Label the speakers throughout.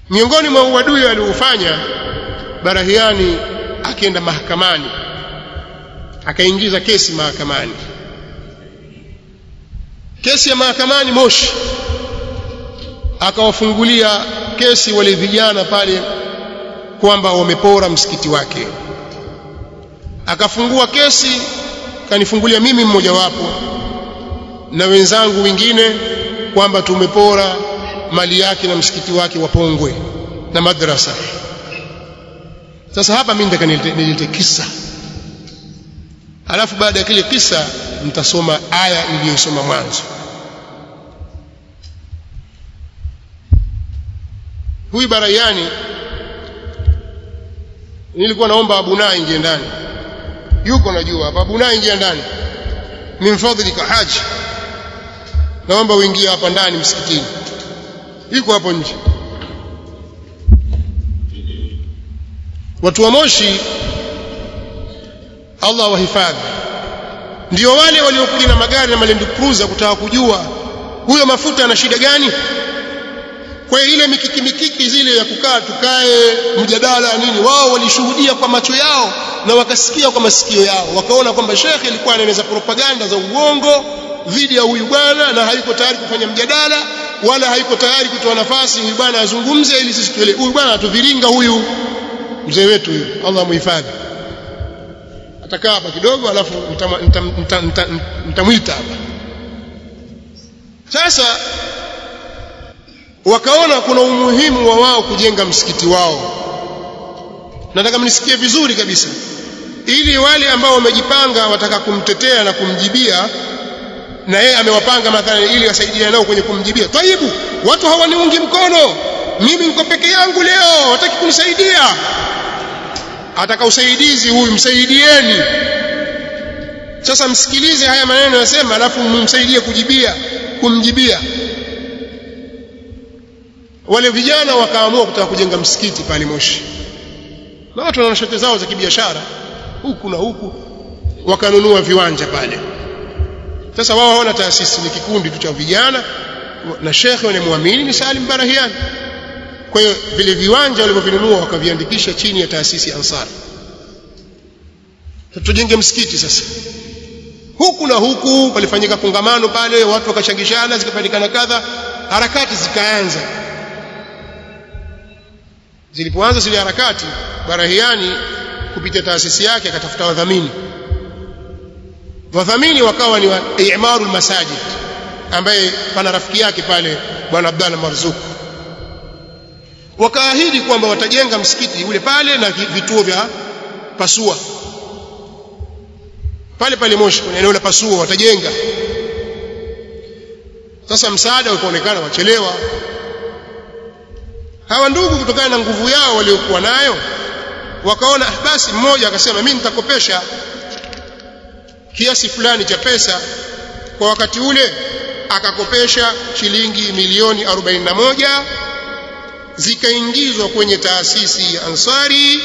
Speaker 1: miongoni mwa uadui aliofanya Barahiani akienda mahakamani akaingiza kesi mahakamani kesi ya mahakamani Moshi akawafungulia kesi wale vijana pale kwamba wamepora msikiti wake akafungua kesi kanifungulia mimi mmojawapo na wenzangu wengine kwamba tumepora mali yake na msikiti wake wapongwe na madrasa sasa hapa mimi nataka nilete kisa alafu baada ya kile kisa mtasoma aya niliyosoma mwanzo huyu barayani nilikuwa naomba abuna ingie ndani yuko najua hapa abuna ingia ndani min fadhlika haji naomba uingie hapa ndani msikitini yuko hapo nje watu wa Moshi Allah wahifadhi ndio wale waliokuja na magari na Land Cruiser kutaka kujua huyo mafuta ana shida gani kwa ile mikiki mikiki zile ya kukaa tukae mjadala nini wao walishuhudia kwa macho yao na wakasikia kwa masikio yao wakaona kwamba shekhe alikuwa anaeneza propaganda za uongo dhidi ya huyu bwana na hayuko tayari kufanya mjadala wala hayuko tayari kutoa nafasi huyu bwana azungumze ili sisi tuelewe huyu bwana atuviringa huyu mzee wetu huyu Allah muhifadhi atakaa hapa kidogo alafu nitamwita hapa sasa wakaona kuna umuhimu wa wao kujenga msikiti wao nataka mnisikie vizuri kabisa ili wale ambao wamejipanga wataka kumtetea na kumjibia na yeye amewapanga mathalan ili wasaidiane nao kwenye kumjibia taibu watu hawaniungi mkono mimi niko peke yangu leo wataki kunisaidia ataka usaidizi huyu msaidieni sasa msikilize haya maneno yasema alafu mumsaidie kujibia kumjibia wale vijana wakaamua kutaka kujenga msikiti pale Moshi na watu wana shote zao za kibiashara huku na huku wakanunua viwanja pale sasa wao hawana taasisi ni kikundi tu cha vijana na shekhe wanamwamini ni Salim Barahian kwa hiyo vile viwanja walivyovinunua wakaviandikisha chini ya taasisi ya Ansar tujenge msikiti sasa huku na huku palifanyika kongamano pale watu wakachangishana zikapatikana kadha harakati zikaanza zilipoanza zile harakati Barahiani kupitia taasisi yake akatafuta wadhamini wadhamini wakawa ni wa Imarul Masajid ambaye pana rafiki yake pale bwana Abdalla Marzuk wakaahidi kwamba watajenga msikiti ule pale na vituo vya pasua pale pale Moshi kwenye eneo la pasua watajenga sasa msaada ukaonekana wachelewa hawa ndugu kutokana na nguvu yao waliokuwa nayo wakaona basi mmoja akasema mimi nitakopesha kiasi fulani cha pesa kwa wakati ule akakopesha shilingi milioni 41 zikaingizwa kwenye taasisi ya Ansari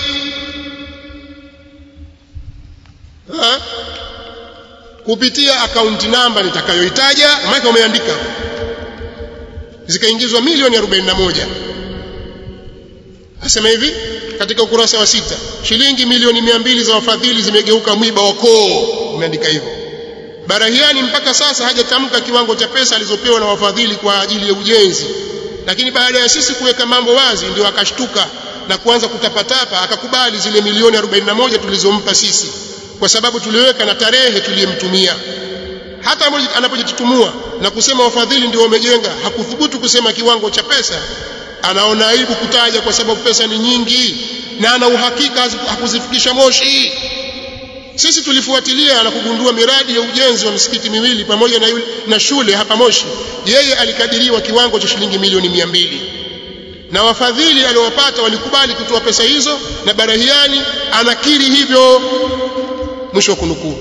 Speaker 1: ha? kupitia akaunti namba nitakayoitaja maana umeandika zikaingizwa milioni 41 asema hivi katika ukurasa wa sita shilingi milioni mia mbili za wafadhili zimegeuka mwiba wa koo umeandika hivyo Barahiani mpaka sasa hajatamka kiwango cha pesa alizopewa na wafadhili kwa ajili ya ujenzi lakini baada ya sisi kuweka mambo wazi ndio akashtuka na kuanza kutapatapa akakubali zile milioni 41 tulizompa sisi kwa sababu tuliweka na tarehe tuliyemtumia hata anapojitutumua na kusema wafadhili ndio wamejenga hakuthubutu kusema kiwango cha pesa anaona aibu kutaja kwa sababu pesa ni nyingi na ana uhakika hakuzifikisha Moshi sisi tulifuatilia na kugundua miradi ya ujenzi wa misikiti miwili pamoja na, yule, na shule hapa Moshi yeye alikadiriwa kiwango cha shilingi milioni mia mbili na wafadhili aliowapata walikubali kutoa pesa hizo na Barahiani anakiri hivyo mwisho wa kunukuu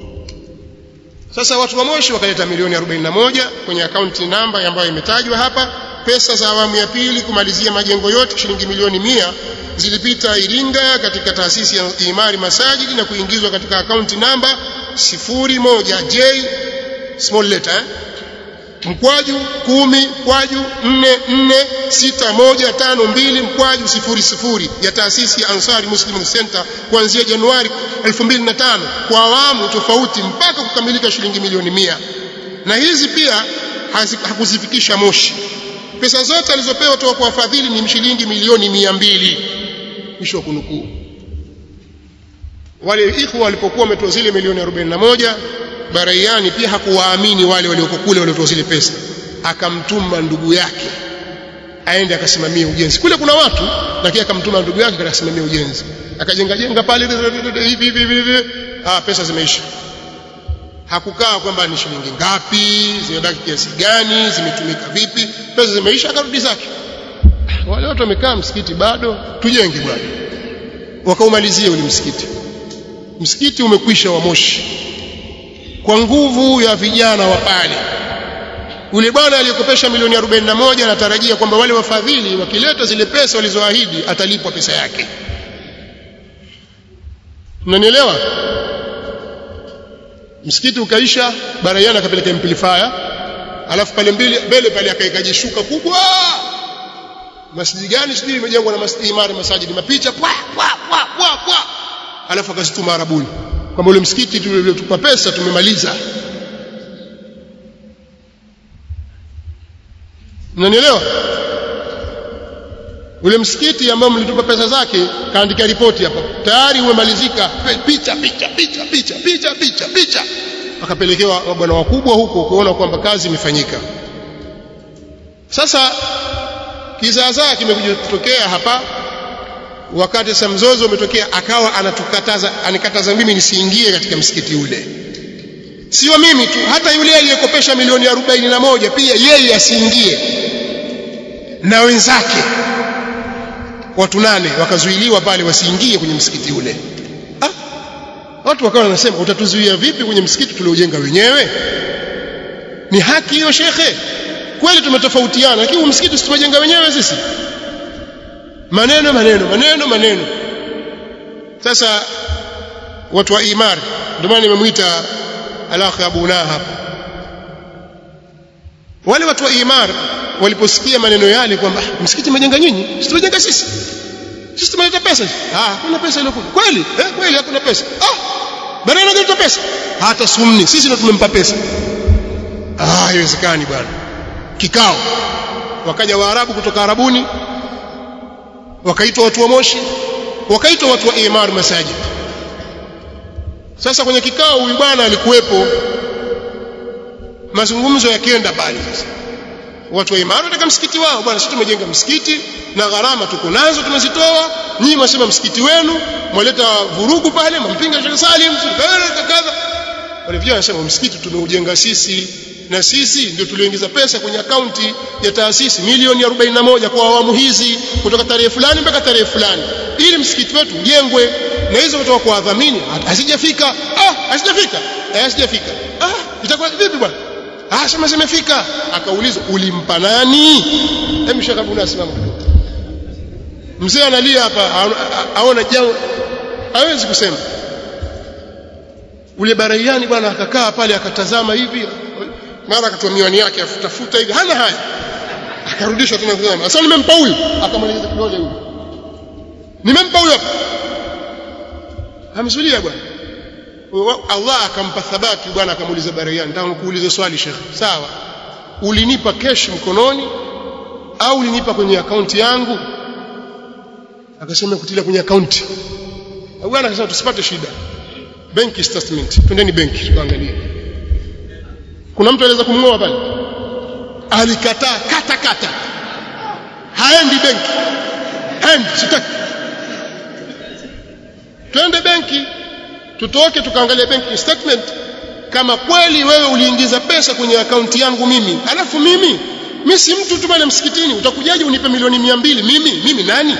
Speaker 1: sasa watu wa Moshi wakaleta milioni 41 kwenye akaunti namba ambayo imetajwa hapa pesa za awamu ya pili kumalizia majengo yote shilingi milioni mia zilipita Iringa katika taasisi ya Imari Masajidi na kuingizwa katika akaunti namba 01J small letter mkwaju kumi mkwaju nne nne sita moja tano mbili mkwaju sifuri sifuri ya taasisi ya Ansari Muslim Center kuanzia Januari 2005 kwa awamu tofauti mpaka kukamilika shilingi milioni mia na hizi pia hakuzifikisha Moshi pesa zote alizopewa toka kwa wafadhili ni shilingi milioni mia mbili mwisho wa kunukuu wale ikhwa walipokuwa wametoa zile milioni 41 Baraiani pia hakuwaamini wale walioko kule waliotoa zile pesa akamtuma ndugu yake aende akasimamie ujenzi kule kuna watu lakini akamtuma ndugu yake akasimamia ujenzi akajenga jenga pale hivi hivi hivi ah pesa zimeisha hakukaa kwamba ni shilingi ngapi zimebaki kiasi gani zimetumika vipi pesa zimeisha akarudi zake wale watu wamekaa msikiti bado tujenge bwana wakaumalizia ule msikiti msikiti umekwisha wa Moshi kwa nguvu ya vijana wa pale yule bwana aliyekopesha milioni 41 anatarajia kwamba wale wafadhili wakileta zile pesa walizoahidi atalipwa pesa yake mnanielewa msikiti ukaisha barayana akapeleka amplifier alafu pale mbele mbele pale akaeka jishuka kubwa masjidi gani sijui imejengwa na masjidi imara masajidi mapicha pwa pwa pwa pwa pwa alafu akazituma arabuni kwamba ule msikiti tuliotupa pesa tumemaliza mnanielewa ule msikiti ambao mlitupa pesa zake kaandika ripoti hapa tayari umemalizika picha picha picha picha picha picha picha akapelekewa bwana wakubwa huko kuona kwamba kazi imefanyika sasa kizaazaa kimekuja kutokea hapa wakati sasa mzozo umetokea akawa anatukataza anikataza mimi nisiingie katika msikiti ule sio mimi tu hata yule aliyekopesha milioni arobaini na moja pia yeye asiingie na wenzake watu nane wakazuiliwa pale wasiingie kwenye msikiti ule ah, watu wakawa wanasema utatuzuia vipi kwenye msikiti tuliojenga wenyewe ni haki hiyo shekhe kweli tumetofautiana lakini msikiti situmejenga wenyewe sisi maneno maneno maneno maneno sasa watu wa imar ndio maana nimemwita alakhi abuna hapa wale watu wa imar waliposikia maneno yale kwamba msikiti mmejenga nyinyi situmejenga sisi sisi tumeleta pesa ah hakuna pesa ile kweli eh kweli hakuna pesa ah bana analeta pesa hata sumni sisi ndio tumempa pesa ah haiwezekani bwana kikao wakaja waarabu kutoka arabuni wakaitwa watu wa Moshi wakaitwa watu wa Imar Masajid sasa kwenye kikao huyu bwana alikuwepo mazungumzo yakienda pale sasa watu wa Imar wanataka msikiti wao bwana sisi tumejenga msikiti na gharama tuko nazo tumezitoa nyinyi mwasema msikiti wenu mwaleta vurugu pale mmpinga Sheikh Salim kadha wale vijana wanasema msikiti tumeujenga sisi na sisi ndio tulioingiza pesa kwenye akaunti ya taasisi milioni 41 kwa awamu hizi kutoka tarehe fulani mpaka tarehe fulani ili msikiti wetu ujengwe na hizo kutoka kwa wadhamini hazijafika ah hazijafika eh hazijafika ah itakuwa vipi bwana ah sema zimefika akaulizwa ulimpa nani hebu shaka kuna simama mzee analia hapa aona jambo hawezi kusema ule baraiani bwana akakaa pale akatazama hivi mara akatoa miwani yake afutafuta hivi hana haya akarudishwa tena kusema sasa nimempa huyu akamwelekeza kidole huyu nimempa huyu hapa amzulia bwana Allah akampa thabati bwana akamuuliza Barayani nataka nikuulize swali Sheikh sawa ulinipa cash mkononi au ulinipa kwenye akaunti yangu akasema kutilia kwenye akaunti bwana akasema tusipate shida benki statement twendeni benki tuangalie kuna mtu anaweza kumngoa pale alikataa kata kata haendi benki haendi sitaki twende benki tutoke tukaangalia benki statement kama kweli wewe uliingiza pesa kwenye akaunti yangu mimi alafu mimi mimi si mtu tu pale msikitini utakujaje unipe milioni mia mbili mimi mimi nani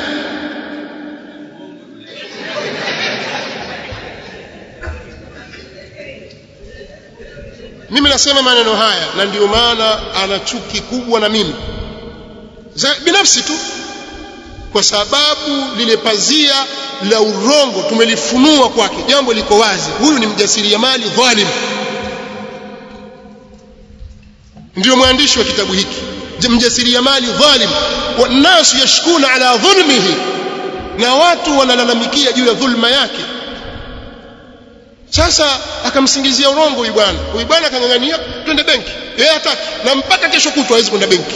Speaker 1: mimi nasema maneno haya na ndio maana ana chuki kubwa na mimi za binafsi tu kwa sababu lile pazia la urongo tumelifunua kwake jambo liko wazi huyu ni mjasiriamali dhalim ndio mwandishi wa kitabu hiki mjasiriamali dhalim wannasu yashkuna ala dhulmihi na watu wanalalamikia juu ya dhulma yake sasa akamsingizia urongo huyu bwana huyu bwana akang'ang'ania twende benki yeye hataki na mpaka kesho kutwa hawezi kwenda benki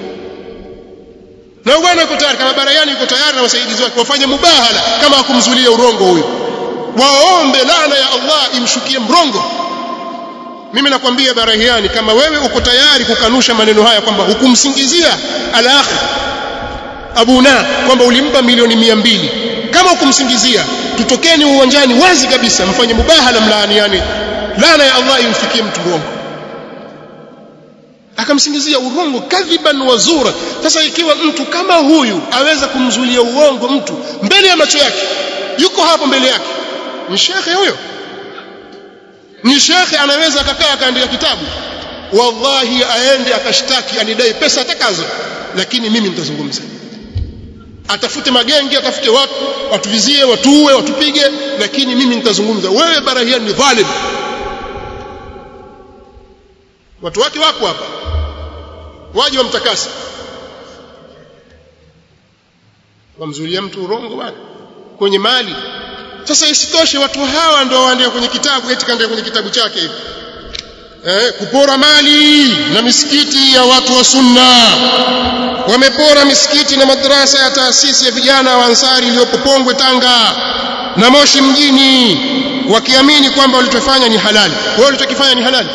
Speaker 1: na bwana yuko tayari kama barayani yuko tayari na wasaidizi wake wafanye mubahala kama akumzulia urongo huyu waombe laana ya Allah imshukie mrongo mimi nakwambia barahiani kama wewe uko tayari kukanusha maneno haya kwamba hukumsingizia al-akh abuna kwamba ulimpa milioni mia mbili kama hukumsingizia tutokeni uwanjani wazi kabisa mfanye mubahala mlaaniani laana ya Allah imfikie mtu rongo akamsingizia urongo kadhiban wa zura sasa ikiwa mtu kama huyu aweza kumzulia uongo mtu mbele ya macho yake yuko hapo mbele yake ni shekhe huyo ni shekhe anaweza akakaa akaandika kitabu wallahi aende akashtaki anidai pesa atakazo lakini mimi nitazungumza atafute magenge atafute watu watuvizie watuue watupige lakini mimi nitazungumza wewe barahia ni dhalim watu wake wapo hapa waje wamtakasa wamzulia mtu urongo bwana kwenye mali sasa isitoshe watu hawa ndio waandika kwenye kitabu eti kaandika kwenye kitabu chake hivi eh, kupora mali na misikiti ya watu wa sunna wamepora misikiti na madrasa ya taasisi ya vijana wa ansari iliyopo Pongwe Tanga na Moshi mjini wakiamini kwamba walichofanya ni halali wao walichokifanya ni halali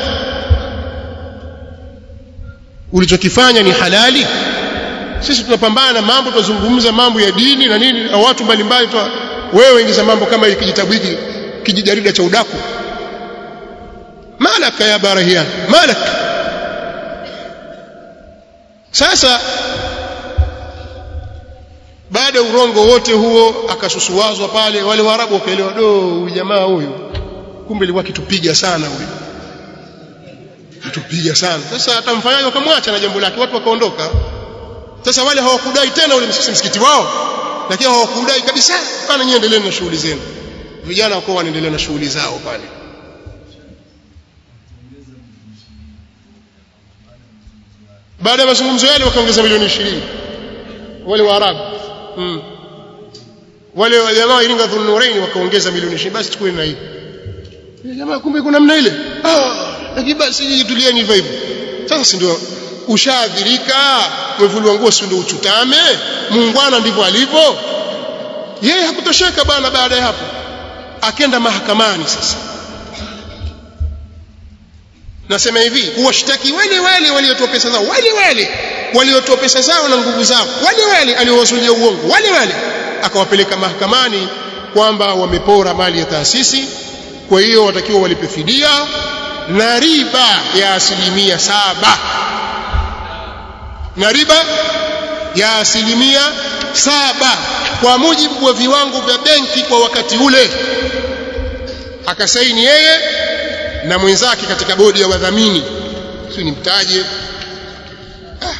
Speaker 1: ulichokifanya ni halali sisi tunapambana na mambo tunazungumza mambo ya dini na nini na watu mbalimbali wewe ingiza mambo kama hiki kijitabu hiki kijijarida cha udaku malaka ya barahian malak sasa baada urongo wote huo akasusuwazwa pale wale waarabu wakaelewa do huyu jamaa huyu kumbe ilikuwa kitupiga sana huyu kitupiga sana sasa atamfanyaje wakamwacha na jambo lake watu wakaondoka sasa wale hawakudai tena ule msikiti wao lakini hawakudai kabisa bana nyinyi endeleeni na shughuli zenu vijana wako wanaendelea na shughuli zao pale baada ya mazungumzo yale wakaongeza milioni 20 wale waarabu mm. wale jamaa wa Iringa Dhunurain wakaongeza milioni 20 basi chukue na hii jamaa kumbe kuna namna ile ah lakini basi tulieni hivyo hivyo sasa si ndio ushaadhirika umevuliwa nguo si ndio uchutame muungwana ndivyo alivyo yeye hakutosheka bana baada ya hapo akenda mahakamani sasa nasema hivi kuwashtaki wale wale waliotoa pesa zao wale wale waliotoa pesa zao na nguvu zao wale wale aliowasulia uongo wale wale akawapeleka mahakamani kwamba wamepora mali ya taasisi kwa hiyo watakiwa walipe fidia na riba ya asilimia saba na riba ya asilimia saba kwa mujibu wa viwango vya benki kwa wakati ule akasaini yeye na mwenzake katika bodi ya wadhamini si nimtaje ah.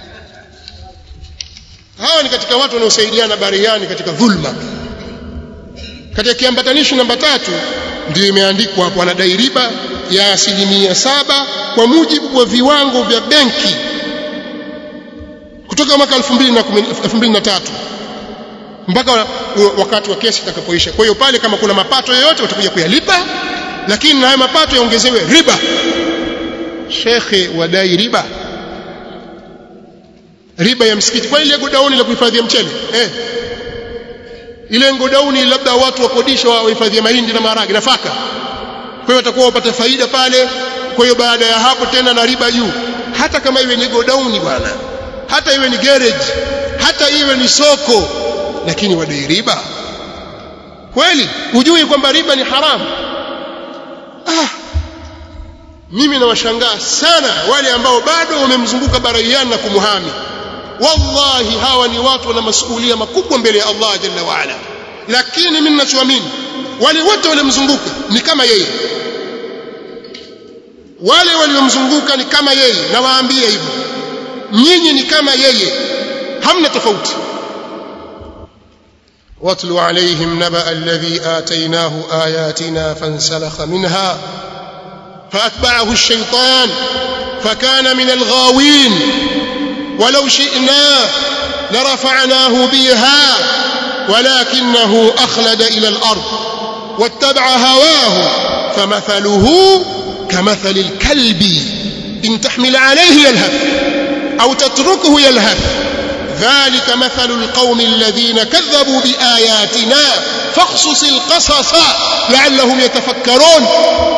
Speaker 1: hawa ni katika watu wanaosaidiana bariani katika dhulma katika kiambatanishi namba tatu ndio imeandikwa hapo anadai riba ya asilimia saba kwa mujibu wa viwango vya benki kutoka mwaka 2003 mpaka wakati wa kesi itakapoisha kwa hiyo pale kama kuna mapato yoyote watakuja kuyalipa lakini na hayo mapato yaongezewe riba shekhe wadai riba riba ya msikiti kwa ile godauni la kuhifadhia mchele eh ile godauni labda watu wakodisha wahifadhia mahindi na maharage nafaka kwa hiyo watakuwa wapata faida pale kwa hiyo baada ya hapo tena na riba juu hata kama iwe ni godauni bwana hata iwe ni garage hata iwe ni soko lakini wadai riba kweli hujui kwamba riba ni haramu ah mimi nawashangaa sana wale ambao bado wamemzunguka baraiani na kumuhami wallahi hawa ni watu wana masuhulia makubwa mbele ya Allah jalla waala lakini mimi ninachoamini wale wote waliomzunguka ni kama yeye wale waliomzunguka ni kama yeye na waambie hivyo nyinyi ni kama yeye hamna tofauti واتل عليهم نبأ الذي آتيناه آياتنا فانسلخ منها فأتبعه الشيطان فكان من الغاوين ولو شئنا لرفعناه بها ولكنه أخلد إلى الأرض واتبع هواه فمثله كمثل الكلب إن تحمل عليه يلهث أو تتركه يلهث ذلك مثل القوم الذين كذبوا بآياتنا فاقصص القصص لعلهم يتفكرون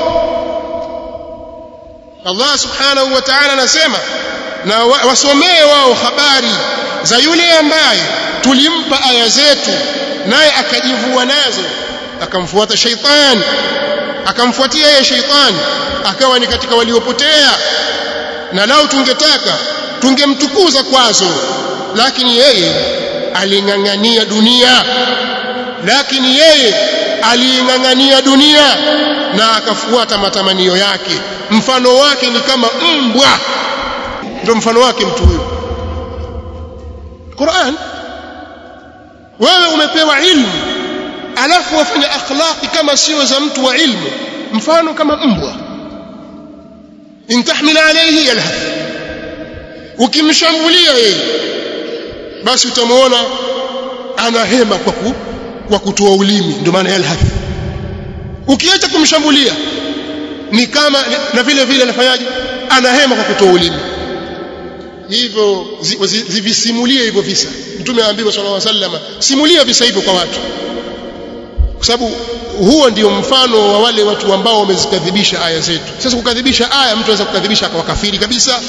Speaker 1: Allah subhanahu wa ta'ala anasema na wasomee wao habari za yule ambaye tulimpa aya zetu naye akajivua nazo akamfuata sheitan akamfuatia yeye sheitan akawa ni katika waliopotea na lao tungetaka tungemtukuza kwazo lakini yeye aling'ang'ania dunia lakini yeye aliing'ang'ania dunia na akafuata matamanio yake mfano wake ni kama mbwa ndio mfano wake mtu huyo Qur'an wewe umepewa ilmu alafu wafanya akhlaqi kama sio za mtu wa ilmu mfano kama mbwa in tahmil alayhi yalhath ukimshambulia yeye basi utamuona anahema kwa ku, kwa kutoa ulimi ndio maana yalhath ukiacha kumshambulia ni kama na vile vile anafanyaje anahema kwa kutoa ulimi hivyo zivisimulie hivyo visa mtume aambiwa sallallahu alaihi wasallam simulia visa hivyo kwa watu kwa sababu huo ndio mfano wa wale watu ambao wamezikadhibisha aya zetu sasa kukadhibisha aya mtu anaweza kukadhibisha akawa kafiri kabisa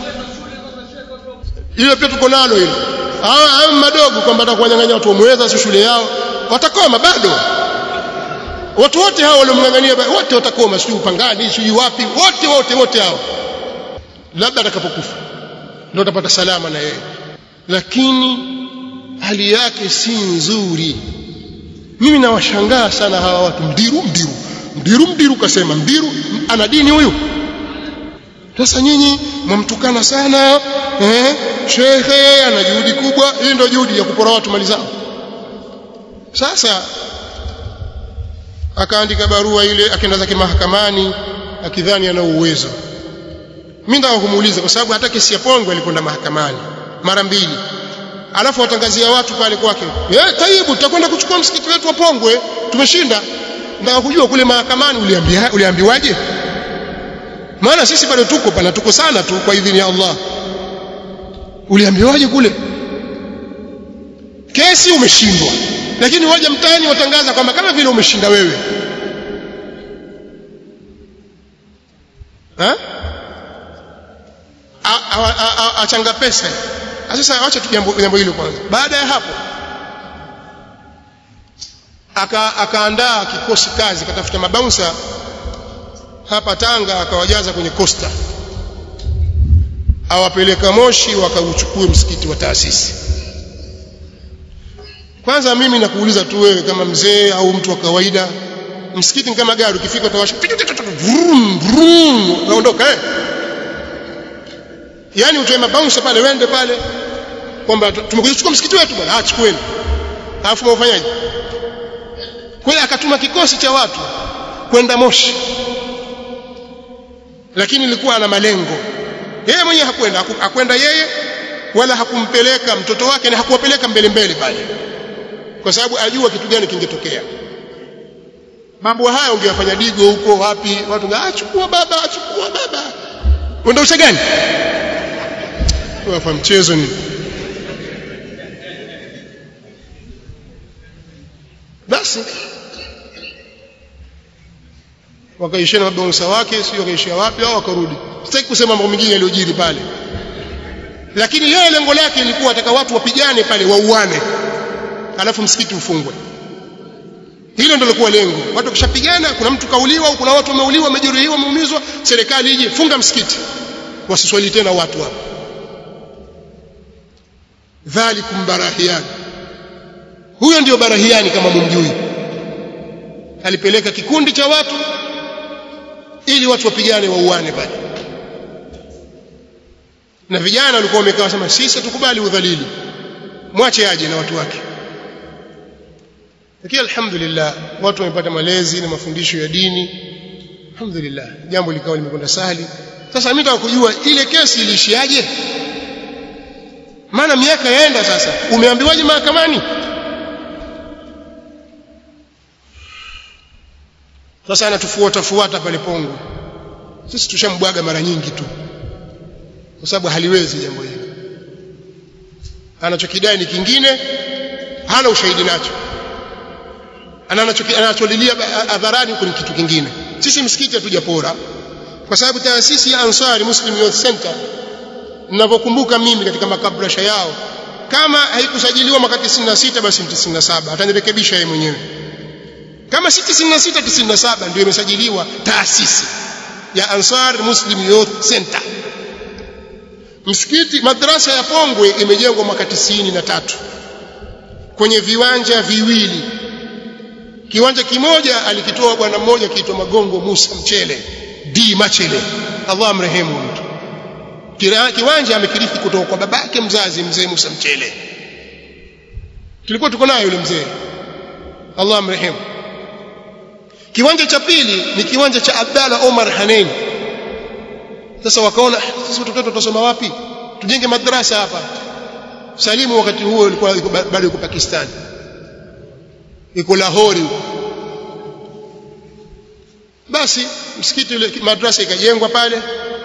Speaker 1: hilo pia tuko nalo hilo hawa madogo kwamba atakuwanyang'anya watu wamweza si shule yao watakoma bado watu wote hao waliomng'ang'ania wote watakoma sio upangani sio wapi wote wote wote hao labda atakapokufa ndio utapata salama na yeye lakini hali yake si nzuri mimi nawashangaa sana hawa watu mdiru mdiru mdiru mdiru kasema mdiru ana dini huyu sasa nyinyi mwamtukana sana eh shekhe ana juhudi kubwa hii ndio juhudi ya kupora watu mali zao sasa akaandika barua ile akaenda zake mahakamani akidhani ana uwezo mimi nataka kumuuliza kwa sababu hata kesi ya Pongwe alikwenda mahakamani mara mbili alafu watangazia watu pale kwake eh taibu tutakwenda kuchukua msikiti wetu wa Pongwe tumeshinda nataka kujua kule mahakamani uliambia uliambiwaje maana sisi bado tuko pana tuko sana tu kwa idhini ya Allah uliambiwaje kule kesi umeshindwa lakini waje mtaani watangaza kwamba kama vile umeshinda wewe ha? achanga pesa sasa acha tu jambo jambo hilo kwanza baada ya hapo aka akaandaa kikosi kazi katafuta mabaunsa hapa Tanga akawajaza kwenye kosta awapeleka Moshi wakauchukue msikiti wa taasisi kwanza mimi nakuuliza tu wewe kama mzee au mtu wa kawaida msikiti ni kama gari ukifika utawasha vrum vrum naondoka eh yani utoe mabounce pale wende pale kwamba tumekuja kuchukua msikiti wetu bwana ah chukueni alafu mwafanyaje kwa hiyo akatuma kikosi cha watu kwenda Moshi lakini ilikuwa ana malengo yeye mwenyewe hakwenda hakwenda yeye wala hakumpeleka mtoto wake na hakuwapeleka mbele mbele pale kwa sababu ajua kitu gani kingetokea mambo haya ungewafanya digo huko wapi watu ngachukua baba achukua baba uenda usha gani wafa mchezo ni basi wakaishia na mabonsa wake sio wakaishia wapi au wakarudi sitaki kusema mambo mengine yaliyojiri pale lakini yeye lengo lake ilikuwa ataka watu wapigane pale wauane alafu msikiti ufungwe hilo ndio lilikuwa lengo watu wakishapigana kuna mtu kauliwa au kuna watu wameuliwa wamejeruhiwa wameumizwa serikali ije funga msikiti wasiswali tena watu hapo dhalikum barahian huyo ndio barahiani kama mumjui alipeleka kikundi cha watu ili watu wapigane wauane pale na vijana walikuwa wamekaa wasema sisi tukubali udhalili mwache aje na watu wake lakini alhamdulillah watu wamepata malezi na mafundisho ya dini alhamdulillah jambo likawa limekwenda sahali sasa mimi nataka kujua ile kesi ilishiaje maana miaka yaenda sasa umeambiwaje mahakamani sasa anatufuata fuata pale Pongwe sisi tushambwaga mara nyingi tu kwa sababu haliwezi jambo hili anachokidai ni kingine hana ushahidi nacho anacholilia hadharani huko ni kitu kingine sisi msikiti hatujapora kwa sababu taasisi ya Ansari Muslim Youth Center ninavyokumbuka mimi katika makabrasha yao kama haikusajiliwa mwaka 96 basi 97 atanirekebisha yeye mwenyewe kama si 96 97 ndio imesajiliwa taasisi ya Ansar Muslim Youth Center msikiti madrasa ya Pongwe imejengwa mwaka 93 kwenye viwanja viwili kiwanja kimoja alikitoa bwana mmoja kiitwa Magongo Musa Mchele D Machele Allah amrehemu mtu kiwanja amekirithi kutoka kwa babake mzazi mzee Musa Mchele tulikuwa tuko naye yule mzee Allah amrehemu kiwanja cha pili ni kiwanja cha Abdalla Omar Hanen sasa wakaona sisi watoto wetu tutasoma wapi tujenge madrasa hapa Salimu wakati huo alikuwa bado yuko Pakistan yuko Lahori basi msikiti ule madrasa ikajengwa pale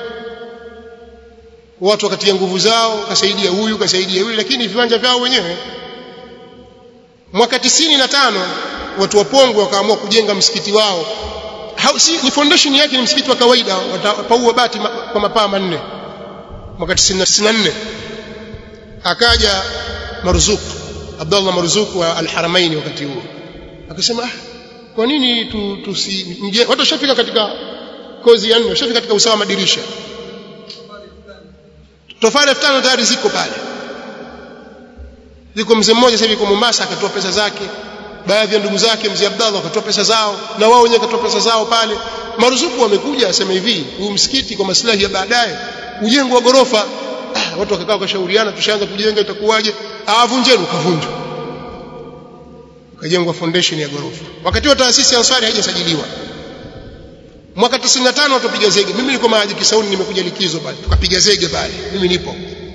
Speaker 1: watu wakatia nguvu zao kasaidia huyu kasaidia yule lakini viwanja vyao wenyewe mwaka tisini na tano watu wa Pongwe wakaamua kujenga msikiti wao ha, si, ni foundation yake ni msikiti wa kawaida watapaua bati ma, kwa mapaa manne mwaka 94 akaja Marzuq Abdullah Marzuq wa Al-Haramain wakati huo akasema ah kwa nini tu, tusi mje, watu washafika katika kozi ya nne washafika katika usawa madirisha tofali elfu tano tayari ziko pale yuko mzee mmoja sasa hivi yuko Mombasa akatoa pesa zake baadhi ya ndugu zake mzee Abdallah wakatoa pesa zao na wao wenyewe wakatoa pesa zao pale maruzuku wamekuja asema hivi huu msikiti kwa maslahi ya baadaye ujengo wa gorofa ah, watu wakakaa wakashauriana tushaanza kujenga itakuwaje avunjeni ukavunjwa ukajengwa foundation ya gorofa wakati wa taasisi ya Ansari haijasajiliwa mwaka 95 watupiga zege mimi niko Mahaji Kisauni nimekuja likizo pale tukapiga zege pale mimi nipo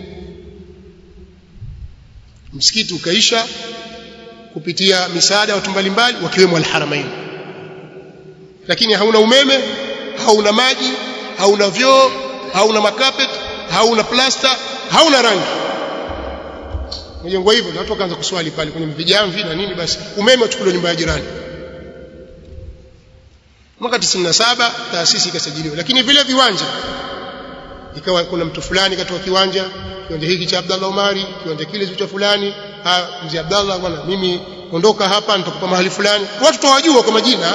Speaker 1: msikiti ukaisha kupitia misaada ya watu mbalimbali wakiwemo al-Haramain lakini hauna umeme hauna maji hauna vyoo hauna makapet hauna plasta hauna rangi mjengwa hivyo na watu wakaanza kuswali pale kwenye vijamvi na nini basi umeme uchukuliwa nyumba ya jirani mwaka 97 taasisi ikasajiliwa lakini vile viwanja ikawa kuna mtu fulani katoa kiwanja kiwanja hiki cha Abdallah Omari kiwanja kile cha fulani mzee Abdallah bwana mimi ondoka hapa nitakupa mahali fulani watu tawajua kwa majina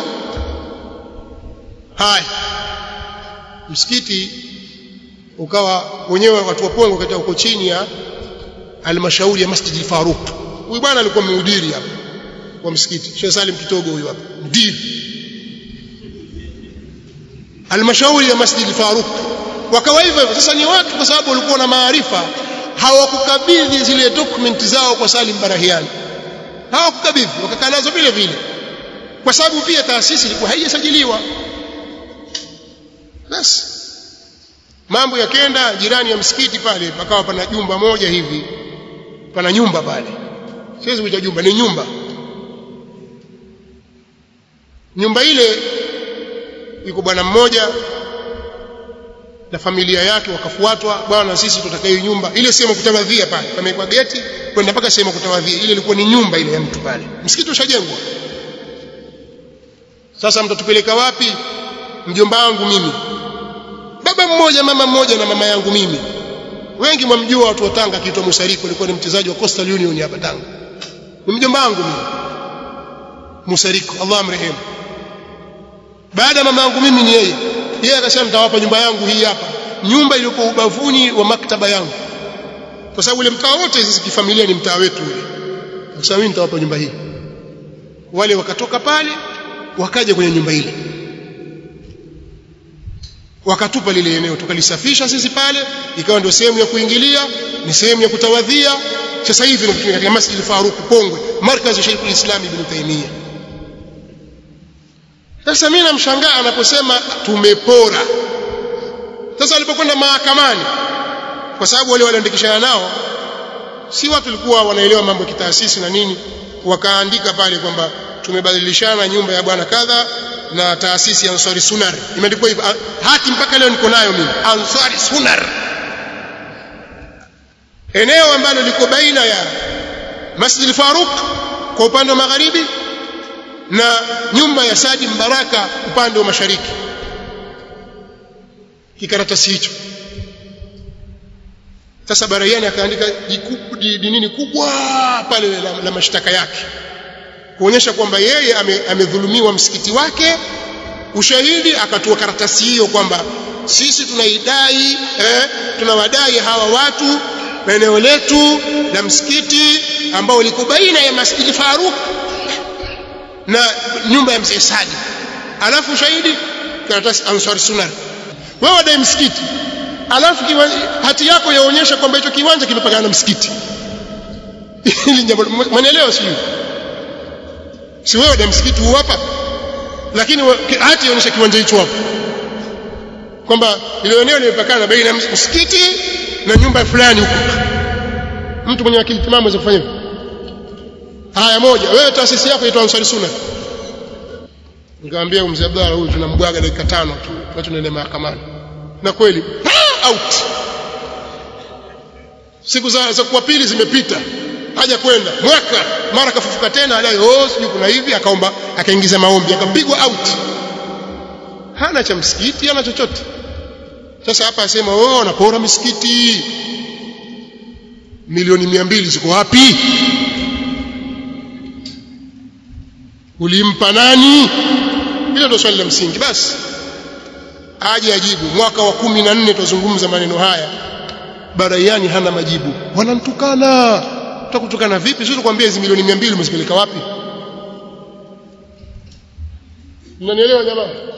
Speaker 1: haya msikiti ukawa wenyewe watu wa Pongo katika uko chini ya halmashauri ya Masjid al-Faruq huyu bwana alikuwa mhudiri hapa wa msikiti Sheikh Salim Kitogo huyu hapa mdiri halmashauri ya Masjid al-Faruq wakawa hivyo hivyo sasa ni watu kwa sababu walikuwa na maarifa hawakukabidhi zile document zao kwa Salim Barahiani hawakukabidhi wakakaa nazo vile vile kwa sababu pia taasisi ilikuwa haijasajiliwa basi mambo yakenda jirani ya msikiti pale pakawa pana jumba moja hivi pana nyumba pale siwezi kuita jumba ni nyumba nyumba ile yuko bwana mmoja na familia yake wakafuatwa bwana sisi tutaka hiyo nyumba ile sehemu kutawadhia pale pamewekwa geti kwenda mpaka sehemu kutawadhia ile ilikuwa ni nyumba ile ya mtu pale msikiti ushajengwa sasa mtatupeleka wapi mjomba wangu mimi baba mmoja mama mmoja na mama yangu mimi wengi mwamjua watu wa Tanga akiitwa Musarifu alikuwa ni mchezaji wa Coastal Union hapa Tanga ni mjomba wangu mimi Musariku Allah amrehemu baada ya mama yangu mimi ni yeye yeye akasema nitawapa nyumba yangu hii hapa nyumba iliyokuwa ubavuni wa maktaba yangu kwa sababu ile mtaa wote sisi kifamilia ni mtaa wetu ule akasema mimi nitawapa nyumba hii wale wakatoka pale wakaja kwenye nyumba ile wakatupa lile eneo tukalisafisha sisi pale ikawa ndio sehemu ya kuingilia ni sehemu ya kutawadhia sasa hivi ni katika Masjid Faruq Pongwe markazi Sheikh al-Islam Ibn Taymiyyah sasa mimi namshangaa anaposema tumepora sasa alipokwenda mahakamani kwa sababu wale waliandikishana nao si watu walikuwa wanaelewa mambo ya kitaasisi na nini wakaandika pale kwamba tumebadilishana nyumba ya bwana kadha na taasisi ya Ansari Sunar imeandikwa hivyo hati mpaka leo niko nayo mimi Ansari Sunar eneo ambalo liko baina ya Masjid Faruq kwa upande wa magharibi na nyumba ya Sadi Mbaraka upande wa mashariki kikaratasi hicho sasa Baraiani akaandika nini kubwa pale la, la mashtaka yake kuonyesha kwamba yeye amedhulumiwa ame msikiti wake ushahidi akatoa karatasi hiyo kwamba sisi tunaidai eh, tunawadai hawa watu na eneo letu la msikiti ambao liko baina ya Masjid Faruk na nyumba ya mzee Sadi alafu ushahidi karatasi Ansar Sunnah wewe wadai msikiti alafu hati yako yaonyesha kwamba hicho kiwanja kimepakana na msikiti hili jambo mwanaelewa sio si wewe wadai msikiti huu hapa lakini hati yaonyesha kiwanja hicho hapo kwamba ile eneo limepakana baina ya msikiti na nyumba fulani huko mtu mwenye akili timamu aweza kufanya haya moja wewe taasisi yako inaitwa Ansari Sunna nikamwambia mzee Abdalla huyu tunambwaga dakika tano tu tuache tuende mahakamani na kweli out siku za, za kuwa pili zimepita haja kwenda mwaka mara kafufuka tena adai oh sijui kuna hivi akaomba akaingiza maombi akapigwa out hana cha msikiti hana chochote sasa hapa asema oh anapora misikiti milioni mia mbili ziko wapi ulimpa nani hilo ndio swali la msingi basi aje ajibu mwaka wa kumi na nne tuzungumza maneno haya baraiani hana majibu wanamtukana tutakutukana vipi sisi tukwambia hizi milioni mia mbili umezipeleka wapi mnanielewa jamaa